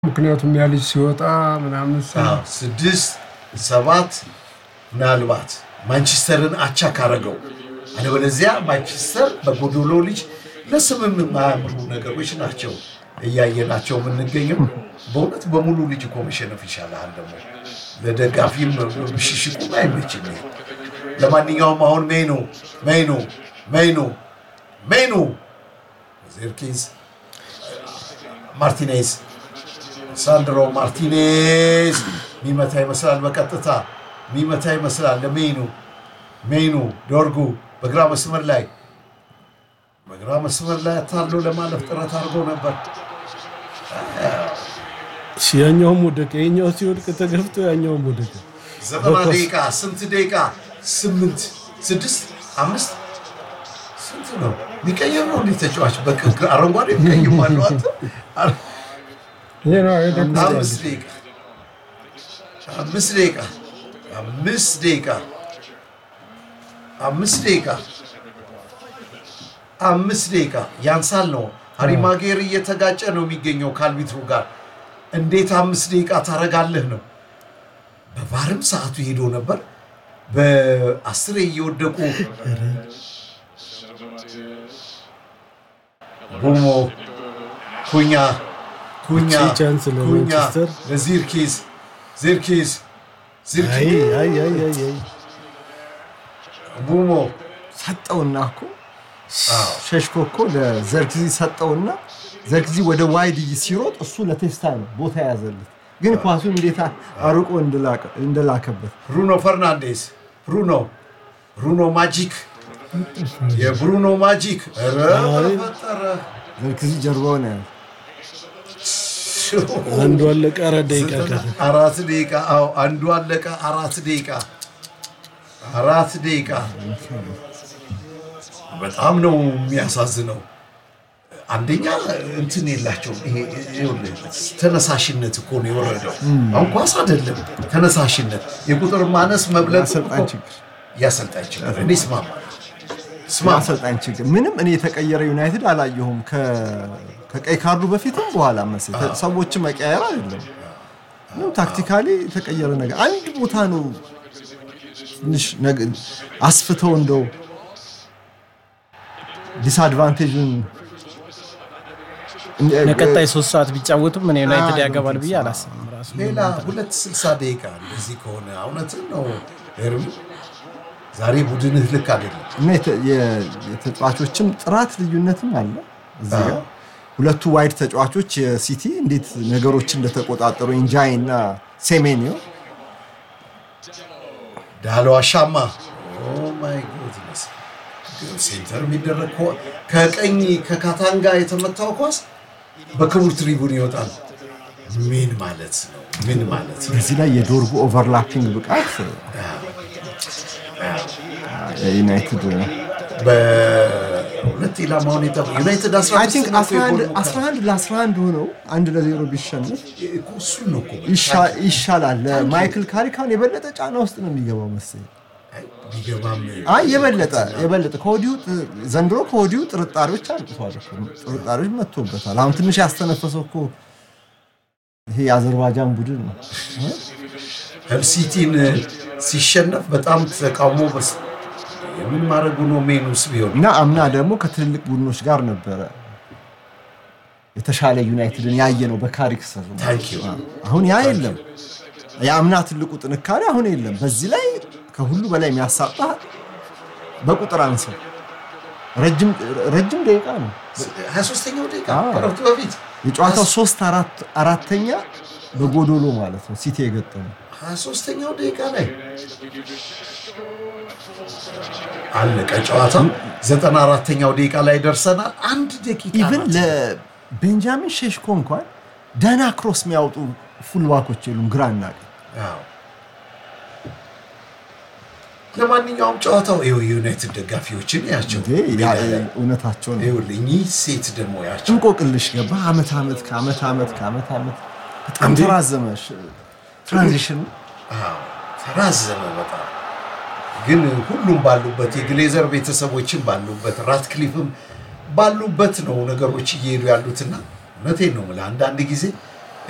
ምክንያቱም ያ ልጅ ሲወጣ ምናምን ስ- አዎ፣ ስድስት ሰባት ምናልባት ማንቸስተርን አቻ ካረገው አለበለዚያ ማንቸስተር በጎዶሎ ልጅ ለስምም የማያምሩ ነገሮች ናቸው እያየናቸው የምንገኘው። በእውነት በሙሉ ልጅ እኮ መሸነፍ ይሻላል። ደግሞ ለደጋፊም ብሽሽቁም አይመችም። ይሄ። ለማንኛውም አሁን ሜኑ ሜኑ ሜኑ ሜኑ ዜርኪዝ ማርቲኔዝ ሳንድሮ ማርቲኔዝ ሚመታ ይመስላል። በቀጥታ ሚመታ ይመስላል። ለሜኑ ሜኑ ዶርጉ በግራ መስመር ላይ በግራ መስመር ላይ አታሎ ለማለፍ ጥረት አድርጎ ነበር። ያኛውም ወደቀ። የኛው ሲወድቅ ተገፍቶ ያኛውም ወደቀ። ዘጠና ደቂቃ ስንት ደቂቃ? ስምንት ስድስት አምስት ስንት ነው የሚቀየር ነው እንዲህ ተጫዋች በቅ- አረንጓዴ የሚቀይም አለው አንተ ይሄ ነው የደግ- አምስት ደቂቃ አምስት ደቂቃ አምስት ደቂቃ አምስት ደቂቃ አምስት ደቂቃ ያንሳል ነው። ሃሪ ማጌር እየተጋጨ ነው የሚገኘው ከአልቢትሩ ጋር። እንዴት አምስት ደቂቃ ታረጋለህ ነው። በቫርም ሰዓቱ ሄዶ ነበር። በአስሬ እየወደቁ ጉሞ ኩኛ ኩኛ እቺ ቻንስ ኩኛ ለማንቸስተር። ለዚርኪዝ ዚርኪዝ አይ ዚርኪዝ አይ አይ አይ አይ ቡሞ ሰጠውና እኮ ሸሽኮ እኮ ለዘርክዚ ሰጠውና ዘርክዚ ወደ ዋይድ ሲሮጥ እሱ ለቴስታ ነው ቦታ የያዘለት፣ ግን ኳሱን እንዴት አርቆ እንደላቀ- እንደላከበት ብሩኖ ፈርናንዴስ ብሩኖ ብሩኖ ማጂክ የብሩኖ ማጂክ ኧረ ፈጠረ ዘርክዚ ጀርባውን ያለ አንዱ አለቀ። አራት ደቂቃ ቀረ። አራት ደቂቃ አዎ አንዱ አለቀ አራት ደቂቃ አራት ደቂቃ በጣም ነው የሚያሳዝነው አንደኛ እንትን የላቸውም ይሄ ይኸውልህ፣ ተነሳሽነት እኮ ነው የወረደው አሁን ኳስ አይደለም ተነሳሽነት የቁጥር ማነስ መብለጥ የአሰልጣኝ እኮ ችግር። የአሰልጣኝ ችግር እኔ ስማማ ስማ አሰልጣኝ ችግር ምንም እኔ የተቀየረ ዩናይትድ አላየሁም። ከ- ከቀይ ካርዱ በፊትም በኋላ መሰለኝ ሰዎችን መቀየር አይደለም ምንም ታክቲካሊ የተቀየረ ነገር አንድ ቦታ ነው ትንሽ ነገ- አስፍተው እንደው ዲስአድቫንቴጁን ለቀጣይ ሶስት ሰዓት ቢጫወቱም እኔ ዩናይትድ ያገባል ብዬ አላስብም። ራሱ ሌላ ሁለት ስልሳ ደቂቃ እንደዚህ ከሆነ እውነትን ነው ኤርሚ ዛሬ ቡድንህ ልክ አይደለም እና የተ- የ- የተጫዋቾችም ጥራት ልዩነትም አለ እዚህ ጋር አዎ። ሁለቱ ዋይድ ተጫዋቾች የሲቲ እንዴት ነገሮችን እንደተቆጣጠሩ ኢንጃይ እና ሴሜኒዮ ዳሎ አሻማ ማይ ጎድነስ ሴንተር የሚደረግ ኳ- ከቀኝ ከካታንጋ የተመታው ኳስ በክቡር ትሪቡን ይወጣል ምን ማለት ነው ምን ማለት ነው እዚህ ላይ የዶርጉ ኦቨርላፒንግ ብቃት የዩናይትድ በሁለት ኢላማውን የጠ ዩናይትድ አይ ቲንክ 15 ነው እኮ የጎል 11 ለ11 ሆነው አንድ ለዜሮ ቢሸነፍ እኮ እሱን ነው እኮ ይሻ- ይሻላል። ለማይክል ካሪካን የበለጠ ጫና ውስጥ ነው የሚገባው መሰለኝ። አይ፣ ቢገባም አይ የበለጠ የበለጠ ከወዲሁ ጥ- ዘንድሮ ከወዲሁ ጥርጣሬዎች አልጥቷል እኮ ጥርጣሬዎች መጥቶበታል። አሁን ትንሽ ያስተነፈሰው እኮ ይሄ የአዘርባይጃን ቡድን ነው። ሄልሲቲን ሲሸነፍ በጣም ተቃውሞ በስ የምን ማድረጉ ነው ሜኑስ ቢሆን እና አምና ደግሞ ከትልልቅ ቡድኖች ጋር ነበረ የተሻለ ዩናይትድን ያየ ነው በካሪክ ስር ታንክ ዩ አሁን ያ የለም። የአምና ትልቁ ጥንካሬ አሁን የለም። በዚህ ላይ ከሁሉ በላይ የሚያሳጣ በቁጥር አንሰው ረጅም ረጅም ደቂቃ ነው 23ኛው ደቂቃ አዎ። ከረፍቱ በፊት የጨዋታው ሶስት አራት አራተኛ በጎዶሎ ማለት ነው ሲቲ የገጠሙ 23ኛው ደቂቃ ላይ አለቀ ጨዋታ 94ኛው ደቂቃ ላይ ደርሰናል አንድ ደቂቃ ኢቭን ናት። ለቤንጃሚን ሼሽኮ እንኳን ደህና ክሮስ የሚያወጡ ፉልባኮች የሉም ግራና ቀኝ አዎ። ለማንኛውም ጨዋታው ይኸው የዩናይትድ ደጋፊዎችን ያቸው እንዴ ያ- እውነታቸው ነው ይኸውልህ እኚህ ሴት ደግሞ ያቸው እንቆቅልሽ ገባ አመት አመት ከአመት አመት ከአመት አመት በጣም ተራዘመ ትራንዚሽን አዎ፣ ተራዘመ በጣም ግን ሁሉም ባሉበት የግሌዘር ቤተሰቦችን ባሉበት ራትክሊፍም ባሉበት ነው ነገሮች እየሄዱ ያሉትና እውነቴን ነው የምልህ አንዳንድ ጊዜ